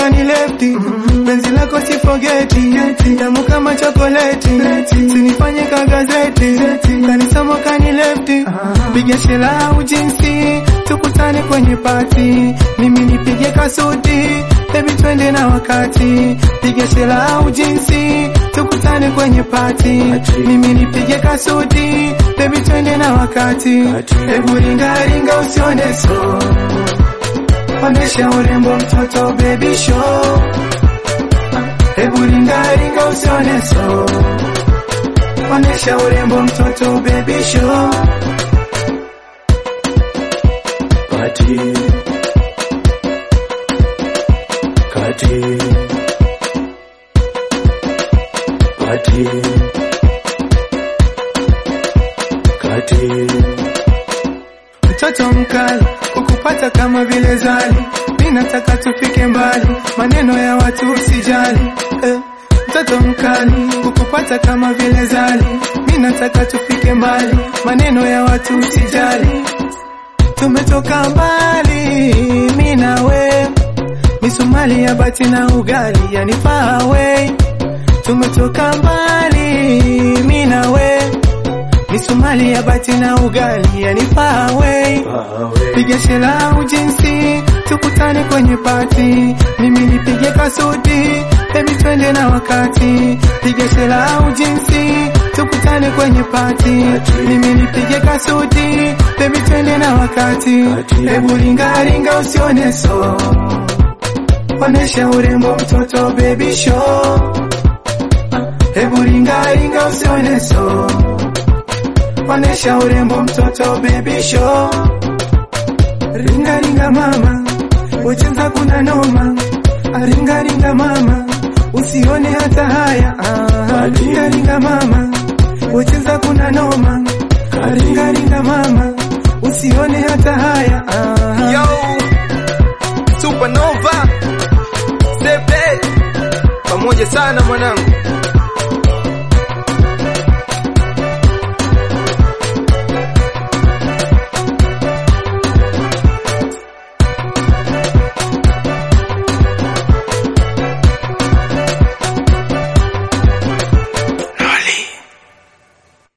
kani lefti penzi lako sifogeti tamu kama chokoleti sinifanye ka gazeti kanisamo kani lefti piga shela au jinsi tukutane kwenye pati mimi nipige kasuti baby twende na wakati piga shela au jinsi tukutane kwenye pati mimi nipige kasuti baby twende na wakati hebu ringa ringa usione so onesha urembo mtoto baby show hebu ringa ringa usione so onesha urembo mtoto baby show Kati Kati Kati Kati mtoto mkali kukupata kama vile zali mi nataka tufike mbali maneno ya watu usijali eh. mtoto mkali kukupata kama vile zali mi nataka tufike mbali maneno ya watu usijali tumetoka mbali mi nawe misumali ya bati na ugali yani far away tumetoka mbali mi nawe misumali ya bati na ugali yani far away piga shela au jinsi tukutane kwenye pati mimi nipige kasuti baby twende na wakati piga shela au jinsi tukutane kwenye pati mimi nipige kasuti baby twende na wakati hebu ringa ringa usione so onesha urembo mtoto baby show hebu ringa ringa usione so onesha urembo mtoto baby show ringa ringa mama ucheza kuna noma ringa ringa mama usione hata haya ah, ringa ringa mama ucheza kuna noma ringa ringa mama usione hata haya ah. Yo, Supernova, Sepe, pamoja sana mwanangu.